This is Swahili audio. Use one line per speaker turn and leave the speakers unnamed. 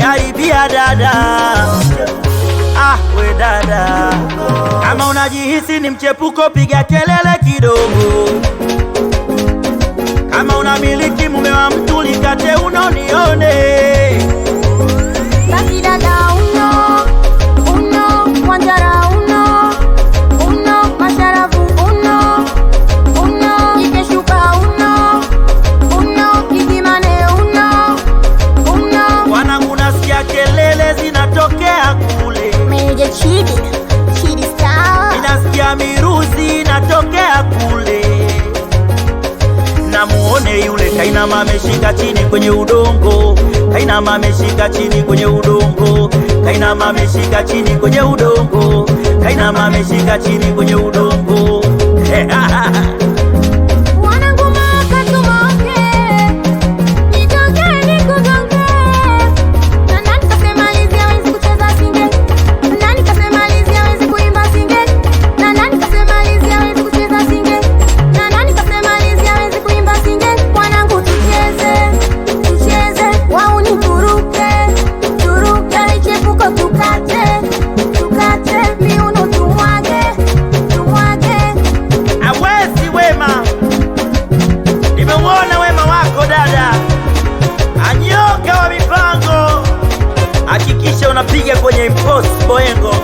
umeniharibia dada. Ah, we dada, kama unajihisi ni mchepuko, piga kelele kidogo. Kama unamiliki mume wa mtu, likate unonione.
Basi dada uno, uno, Wanjara uno, uno, Masharafu uno, uno, Ikeshuka uno, uno, Kigimane uno, uno.
Wanangu, nasikia kelele zinatokea kule,
Meja Chidi, Chidi Star.
ninasikia miruzi inatokea kule. Namuone yule kainama ameshika chini kwenye udongo, kainama ameshika chini kwenye udongo, kainama ameshika chini kwenye udongo, kainama ameshika chini kwenye udongo.
Wanangu makatumoke, nitoke nikugonge. Na nani kasema Lizzy hawezi kucheza singe? Na nani kasema Lizzy hawezi kuimba singe? Na nani kasema Lizzy hawezi kucheza singe? Na nani kasema Lizzy hawezi kuimba singe? Wanangu tucheze, tucheze, wauni turuke, turuke, michepuko tukate, tukate, miuno tumwage, tumwage.
Awezi Wema, nimeuona wema wako dada, anyoka wa mipango. Hakikisha unapiga kwenye impossible engo